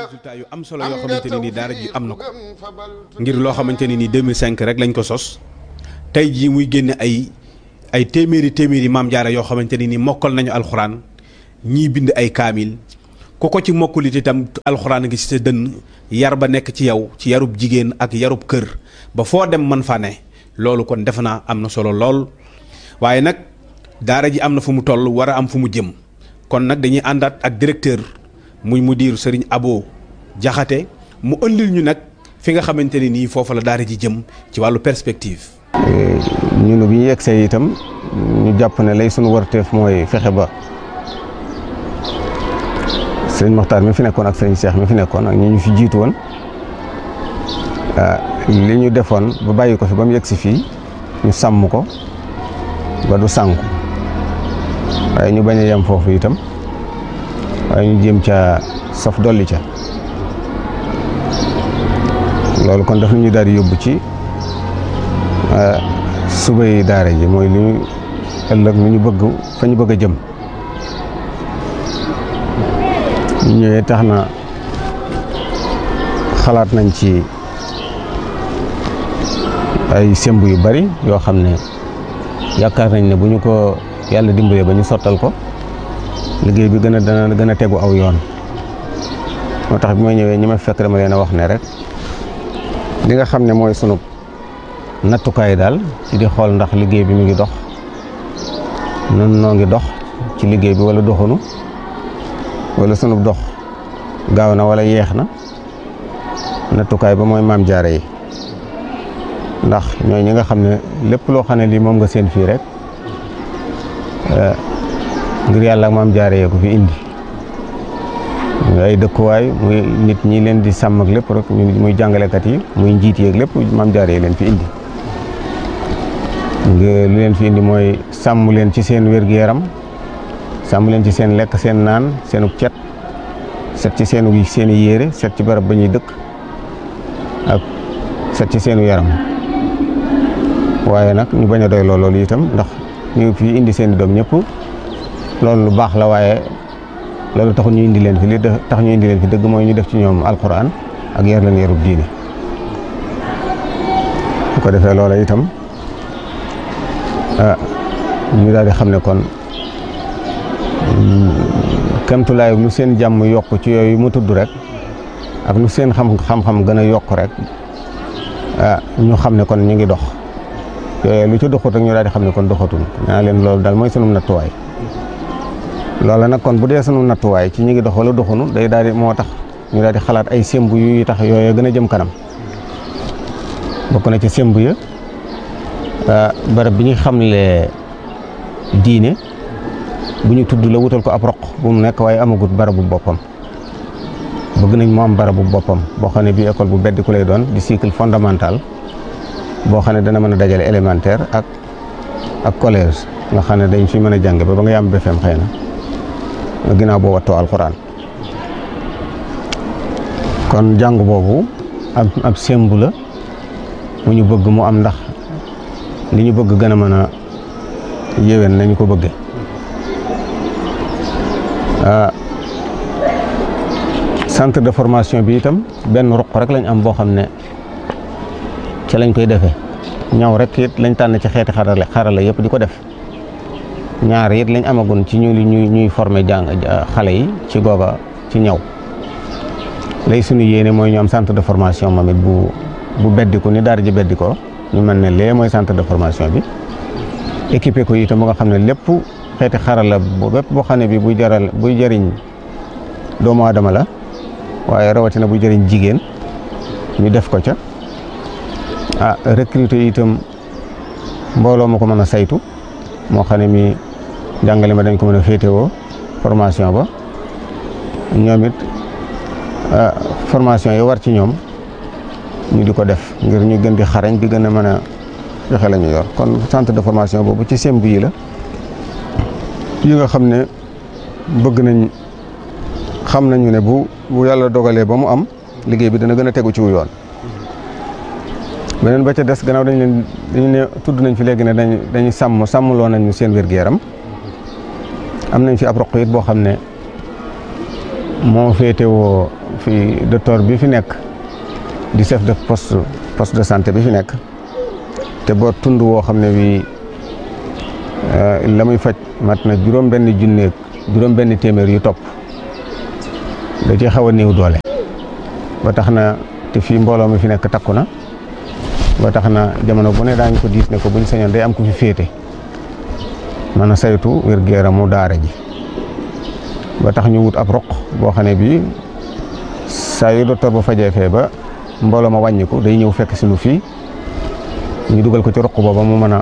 résultat yu am solo yoo xamante ne nii daara ji am na ko ngir loo xamante ne nii 2005 rek lañ ko sos tey jii muy génne ay ay téeméeri téeméeri maam jaara yoo xamante ne nii mokkal nañu alxuraan ñii bind ay kaamil ku ko ci mokkulit itam alxuraan ngi ci sa dënn yar ba nekk ci yow ci yarub jigéen ak yarub kër ba foo dem man fa ne loolu kon defe naa am na solo lool waaye nag daara ji am na fu mu toll war a am fu mu jëm kon nag dañuy àndaat ak directeur muy mudir sëriñ Abo Jaxate mu ëndil ñu nag fi nga xamante ne nii foofu la daara ji jëm ci wàllu perspective. ñun bi ñu yegsee itam ñu jàpp ne lay sunu warteef mooy fexe ba sëriñ Moxtaar mi fi nekkoon ak sëriñ Cheikh mi fi nekkoon ak ñi ñu fi jiitu woon li ñu defoon ba bàyyi ko fi ba mu yegsi fii ñu sàmm ko ba du sànku waaye ñu bañ a yem foofu itam waaye ñu jéem ca saf dolli ca loolu kon daf ñu daal di yóbbu ci suba yi daara ji mooy li ñu ëllëg lu ñu bëgg fa ñu bëgg a jëm ñu ñëwee tax na xalaat nañ ci ay semb yu bari yoo xam ne yaakaar nañ ne bu ñu ko yàlla dimbalee ba ñu sottal ko liggéey bi gën a dana gën a tegu aw yoon moo tax bi ma ñëwee ñi ma fekk dama leen a wax ne rek li nga xam ne mooy sunu nattukaay daal ci di xool ndax liggéey bi mu ngi dox nun noo ngi dox ci liggéey bi wala doxunu wala sunu dox gaaw na wala yeex na nattukaay ba mooy maam jaare yi ndax ñooy ñi nga xam ne lépp loo xam ne lii moom nga seen fii rek ngir yàlla ak maam jaare yee ko fi indi muy ay dëkkuwaay muy nit ñi leen di sàmm ak lépp rek muy jàngalekat yi muy njiit yeeg lépp maam jaare yi leen fi indi lu leen fi indi mooy sàmm leen ci seen wér-gu-yaram sàmm leen ci seen lekk seen naan seenu cet set ci seenu seen i yére set ci barab ba ñuy dëkk ak set ci seenu yaram waaye nag ñu bañ a doy loolu itam ndax ñu fi indi seen i doom ñëpp loolu lu baax la waaye loolu taxul ñu indi leen fi li tax ñu indi leen fi dëgg mooy ñu def ci ñoom alquran ak yar leen yarub diine bu ko defee loola itam ah ñu daal di xam ne kon kemtulaay lu seen jàmm yokk ci yooyu mu tudd rek ak lu seen xam xam-xam gën a yokk rek ah ñu xam ne kon ñu ngi dox yooyu lu ci doxut rek ñu daal di xam ne kon doxatul naa leen loolu daal mooy sunu nattuwaay loola nag kon bu dee sunu nattuwaay ci ñu ngi dox wala doxunu day daal di moo tax ñu daal di xalaat ay semb yu tax yooyu gën a jëm kanam bokk na ci semb ya barab bi ñu xamle diine bu ñu tudd la wutal ko ab roq bu mu nekk waaye amagut barabu boppam bëgg nañ mu am barabu boppam boo xam ne bii école bu beddi ku lay doon di cycle fondamental boo xam ne dana mën a dajale élémentaire ak ak collège nga xam ne dañ fi mën a jàng ba ba nga yam BFEM xëy na ginnaaw boo wattoo alxuraan kon jàng boobu ab ab sembu la mu ñu bëgg mu am ndax li ñu bëgg gën a mën a yéwén nañu ko bëgge centre de formation bi itam benn ruq rek lañ am boo xam ne ci lañ koy defee ñaw rek it lañ tànn ci xeeti xarale xarala yëpp di ko def ñaar it lañ amagun ci ñu ñuy ñuy former jàng xale yi ci googa ci ñaw lay suñu yéene mooy ñu am centre de formation moom it bu bu beddiku ni daara ji beddikoo ñu mën ne lee mooy centre de formation bi équipé ko itam ba nga xam ne lépp xeeti xarala bu bépp boo xam ne bi buy jaral buy jëriñ doomu aadama la waaye rawatina buy jëriñ jigéen ñu def ko ca ah recruter itam mbooloo ma ko mën a saytu moo xam ne mi jàngale ma dañ ko mën a féetewoo formation ba ñoom it formation yi war ci ñoom ñu di ko def ngir ñu gën di xarañ di gën a mën a joxe la ñu yor kon centre de formation boobu ci semb yi la yi nga xam ne bëgg nañ xam nañu ne bu bu yàlla dogalee ba mu am liggéey bi dana gën a tegu ci wu yoon beneen ba ca des gannaaw dañ leen dañu ne tudd nañ fi léegi ne dañ dañuy sàmm sàmmloo nañu seen wér-gu-yaram am nañ fi ab roq it boo xam ne moo féetewoo fii docteur bi fi nekk di chef de poste poste de santé bi fi nekk te boo tund woo xam ne bii la muy faj mat na juróom benn junneeg juróom benn téeméer yu topp da ci xaw a néew doole ba tax na te fii mbooloo mi fi nekk takku na ba tax na jamono bu ne daañu ko diis ne ko buñ sañoon day am ku fi féete mën a saytu wér-gu-yaramu daara ji ba tax ñu wut ab roq boo xam ne bii saa yu docteur ba fajee fee ba mbooloo ma wàññiku day ñëw fekk si nu fii ñu dugal ko ci roq booba mu mën a